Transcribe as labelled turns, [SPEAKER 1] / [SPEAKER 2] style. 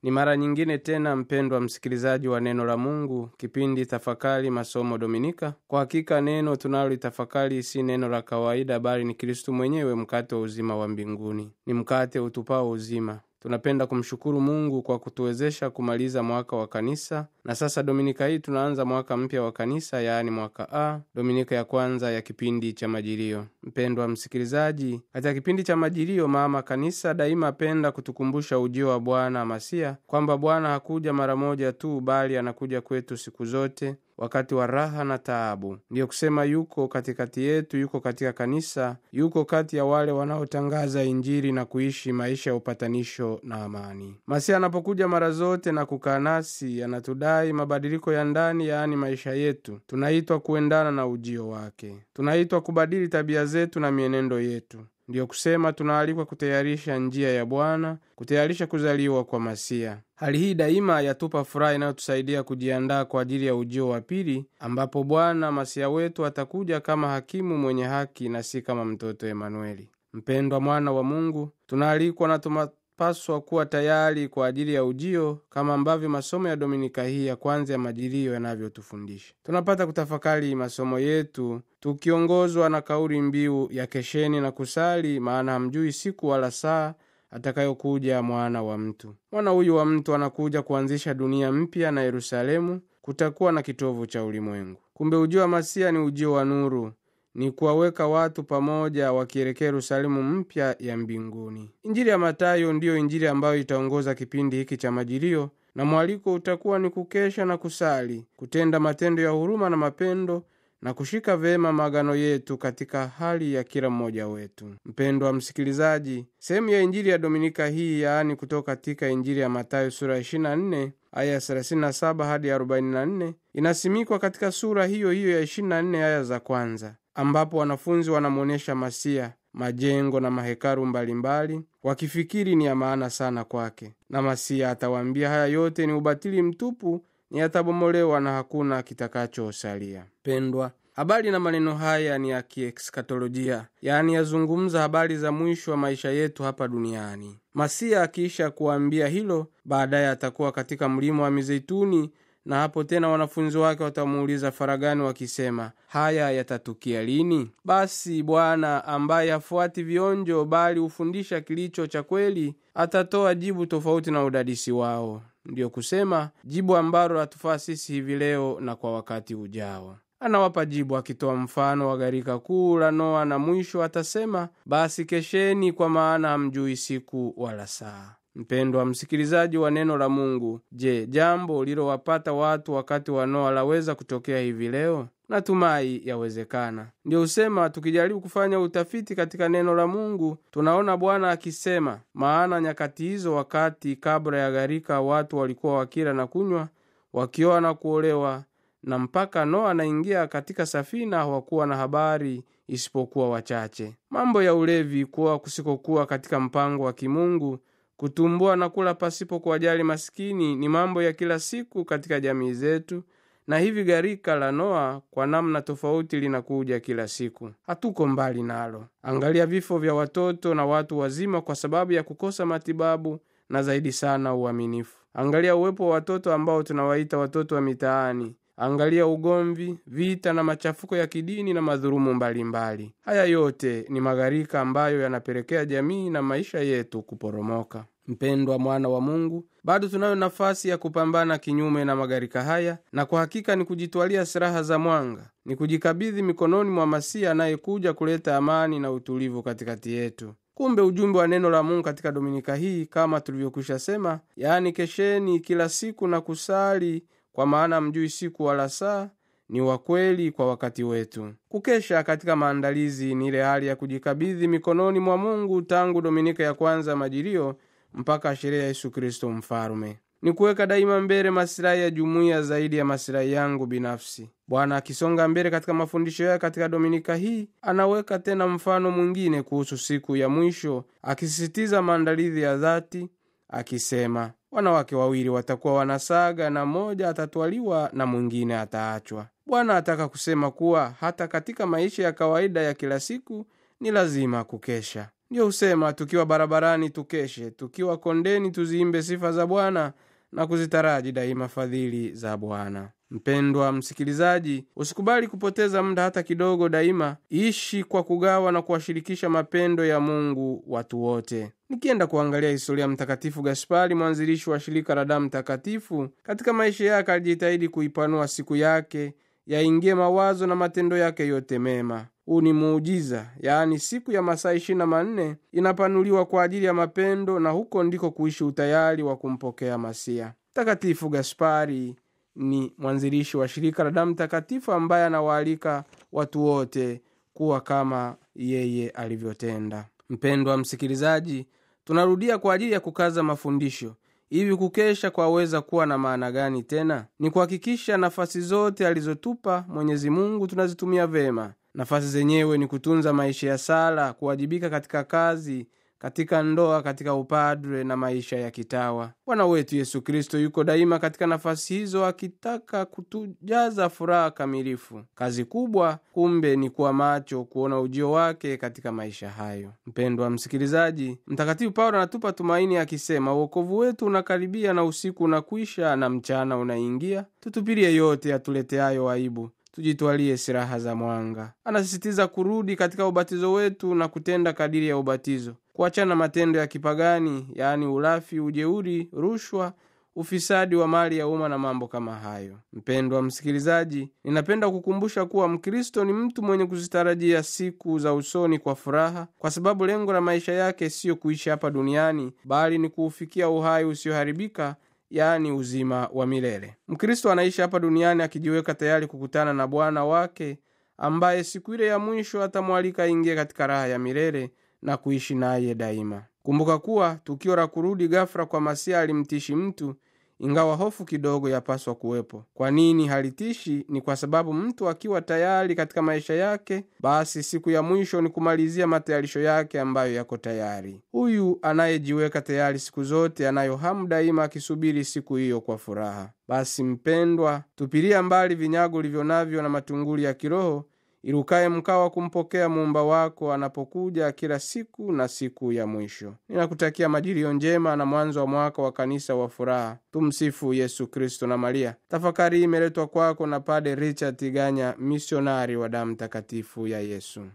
[SPEAKER 1] Ni mara nyingine tena, mpendwa msikilizaji wa neno la Mungu, kipindi tafakari masomo Dominika. Kwa hakika neno tunalolitafakari si neno la kawaida, bali ni Kristu mwenyewe, mkate wa uzima wa mbinguni, ni mkate utupao uzima. Tunapenda kumshukuru Mungu kwa kutuwezesha kumaliza mwaka wa kanisa, na sasa dominika hii tunaanza mwaka mpya wa kanisa, yaani mwaka A, dominika ya kwanza ya kipindi cha Majilio. Mpendwa msikilizaji, katika kipindi cha Majilio mama kanisa daima apenda kutukumbusha ujio wa Bwana Masia, kwamba Bwana hakuja mara moja tu, bali anakuja kwetu siku zote wakati wa raha na taabu. Ndiyo kusema yuko katikati yetu, yuko katika kanisa, yuko kati ya wale wanaotangaza Injili na kuishi maisha ya upatanisho na amani. Masia anapokuja mara zote na kukaa nasi, anatudai mabadiliko ya ndani, yaani maisha yetu. Tunaitwa kuendana na ujio wake, tunaitwa kubadili tabia zetu na mienendo yetu. Ndiyo kusema tunaalikwa kutayarisha njia ya Bwana, kutayarisha kuzaliwa kwa Masia. Hali hii daima yatupa furaha inayotusaidia kujiandaa kwa ajili ya ujio wa pili, ambapo Bwana Masia wetu atakuja kama hakimu mwenye haki na si kama mtoto Emanueli. Mpendwa mwana wa Mungu, tunaalikwa na tunapaswa kuwa tayari kwa ajili ya ujio, kama ambavyo masomo ya dominika hii ya kwanza ya Majilio yanavyotufundisha. Tunapata kutafakari masomo yetu tukiongozwa na kauli mbiu ya kesheni na kusali, maana hamjui siku wala saa atakayokuja mwana wa mtu. Mwana huyu wa mtu anakuja kuanzisha dunia mpya, na Yerusalemu kutakuwa na kitovu cha ulimwengu. Kumbe ujio wa Masia ni ujio wa nuru, ni kuwaweka watu pamoja wakielekea Yerusalemu mpya ya mbinguni. Injili ya Matayo ndiyo injili ambayo itaongoza kipindi hiki cha Majilio, na mwaliko utakuwa ni kukesha na kusali, kutenda matendo ya huruma na mapendo na kushika vema maagano yetu katika hali ya kila mmoja wetu. Mpendwa msikilizaji, sehemu ya injili ya dominika hii, yaani kutoka katika injili ya Matayo sura 24 aya 37 hadi 44 inasimikwa katika sura hiyo hiyo ya 24 aya za kwanza, ambapo wanafunzi wanamwonyesha Masia majengo na mahekalu mbalimbali, wakifikiri ni ya maana sana kwake, na Masia atawaambia haya yote ni ubatili mtupu ni yatabomolewa na hakuna kitakachosalia. Pendwa, habari na maneno haya ni ya kiekskatolojia, yaani yazungumza habari za mwisho wa maisha yetu hapa duniani. Masia akiisha kuambia hilo, baadaye atakuwa katika mlima wa Mizeituni, na hapo tena wanafunzi wake watamuuliza faragani wakisema, haya yatatukia lini? Basi Bwana ambaye hafuati vionjo, bali hufundisha kilicho cha kweli, atatoa jibu tofauti na udadisi wao. Ndiyo kusema jibu ambalo hatufaa sisi hivi leo na kwa wakati ujao. Anawapa jibu akitoa mfano wa gharika kuu la Noa, na mwisho atasema, basi kesheni, kwa maana hamjui siku wala saa. Mpendwa msikilizaji wa neno la Mungu, je, jambo lilowapata watu wakati wa Noa laweza kutokea hivi leo? Natumai yawezekana. Ndiyo husema tukijaribu kufanya utafiti katika neno la Mungu tunaona Bwana akisema, maana nyakati hizo, wakati kabla ya gharika, watu walikuwa wakila na kunywa, wakioa na kuolewa, na mpaka Noa anaingia katika safina hawakuwa na habari isipokuwa wachache. Mambo ya ulevi, kuwa kusikokuwa katika mpango wa kimungu kutumbua na kula pasipo kuwajali masikini ni mambo ya kila siku katika jamii zetu, na hivi gharika la Noa kwa namna tofauti linakuja kila siku. Hatuko mbali nalo. Angalia vifo vya watoto na watu wazima kwa sababu ya kukosa matibabu na zaidi sana uaminifu. Angalia uwepo wa watoto ambao tunawaita watoto wa mitaani. Angalia ugomvi, vita na machafuko ya kidini na madhulumu mbalimbali. Haya yote ni magharika ambayo yanapelekea jamii na maisha yetu kuporomoka. Mpendwa mwana wa Mungu, bado tunayo nafasi ya kupambana kinyume na magharika haya, na kwa hakika ni kujitwalia silaha za mwanga, ni kujikabidhi mikononi mwa Masia anayekuja kuleta amani na utulivu katikati yetu. Kumbe ujumbe wa neno la Mungu katika dominika hii kama tulivyokwisha sema, yaani kesheni kila siku na kusali kwa maana mjui siku wala saa, ni wa kweli kwa wakati wetu. Kukesha katika maandalizi ni ile hali ya kujikabidhi mikononi mwa Mungu tangu dominika ya kwanza ya Majilio mpaka sherehe ya Yesu Kristo Mfalume. Ni kuweka daima mbele masilahi ya jumuiya zaidi ya masilahi yangu binafsi. Bwana akisonga mbele katika mafundisho yake katika dominika hii, anaweka tena mfano mwingine kuhusu siku ya mwisho, akisisitiza maandalizi ya dhati, akisema wanawake wawili watakuwa wanasaga na mmoja atatwaliwa na mwingine ataachwa. Bwana ataka kusema kuwa hata katika maisha ya kawaida ya kila siku ni lazima kukesha. ndiyo husema tukiwa barabarani tukeshe tukiwa kondeni tuziimbe sifa za bwana na kuzitaraji daima fadhili za bwana mpendwa msikilizaji usikubali kupoteza muda hata kidogo daima ishi kwa kugawa na kuwashirikisha mapendo ya mungu watu wote nikienda kuangalia historia mtakatifu gaspari mwanzilishi wa shirika la damu takatifu katika maisha yake alijitahidi kuipanua siku yake yaingie mawazo na matendo yake yote mema huu ni muujiza yaani siku ya masaa ishiri na manne inapanuliwa kwa ajili ya mapendo na huko ndiko kuishi utayari wa kumpokea masia mtakatifu gaspari ni mwanzilishi wa shirika la damu takatifu ambaye anawaalika watu wote kuwa kama yeye alivyotenda mpendwa msikilizaji tunarudia kwa ajili ya kukaza mafundisho hivi kukesha kwaweza kuwa na maana gani tena ni kuhakikisha nafasi zote alizotupa mwenyezi mungu tunazitumia vema nafasi zenyewe ni kutunza maisha ya sala kuwajibika katika kazi katika ndoa katika upadre na maisha ya kitawa bwana wetu yesu kristo yuko daima katika nafasi hizo akitaka kutujaza furaha kamilifu kazi kubwa kumbe ni kuwa macho kuona ujio wake katika maisha hayo mpendwa msikilizaji mtakatifu paulo anatupa tumaini akisema uokovu wetu unakaribia na usiku unakwisha na mchana unaingia tutupilie yote yatuleteayo aibu tujitwalie silaha za mwanga anasisitiza kurudi katika ubatizo wetu na kutenda kadiri ya ubatizo kuachana matendo ya kipagani yaani ulafi ujeuri rushwa ufisadi wa mali ya umma na mambo kama hayo mpendwa msikilizaji ninapenda kukumbusha kuwa mkristo ni mtu mwenye kuzitarajia siku za usoni kwa furaha kwa sababu lengo la maisha yake siyo kuishi hapa duniani bali ni kuufikia uhai usioharibika yaani uzima wa milele mkristo anaishi hapa duniani akijiweka tayari kukutana na bwana wake ambaye siku ile ya mwisho atamwalika aingie katika raha ya milele na kuishi naye daima kumbuka kuwa tukio la kurudi gafra kwa masia alimtishi mtu ingawa hofu kidogo yapaswa kuwepo kwa nini halitishi ni kwa sababu mtu akiwa tayari katika maisha yake basi siku ya mwisho ni kumalizia matayarisho yake ambayo yako tayari huyu anayejiweka tayari siku zote anayo hamu daima akisubiri siku hiyo kwa furaha basi mpendwa tupilia mbali vinyago ulivyo navyo na matunguli ya kiroho ilukaye mkao wa kumpokea muumba wako anapokuja kila siku na siku ya mwisho ninakutakia majilio njema na mwanzo wa mwaka wa kanisa wa furaha tumsifu yesu kristo na maria tafakari hii imeletwa kwako na pade richard tiganya misionari wa damu takatifu ya yesu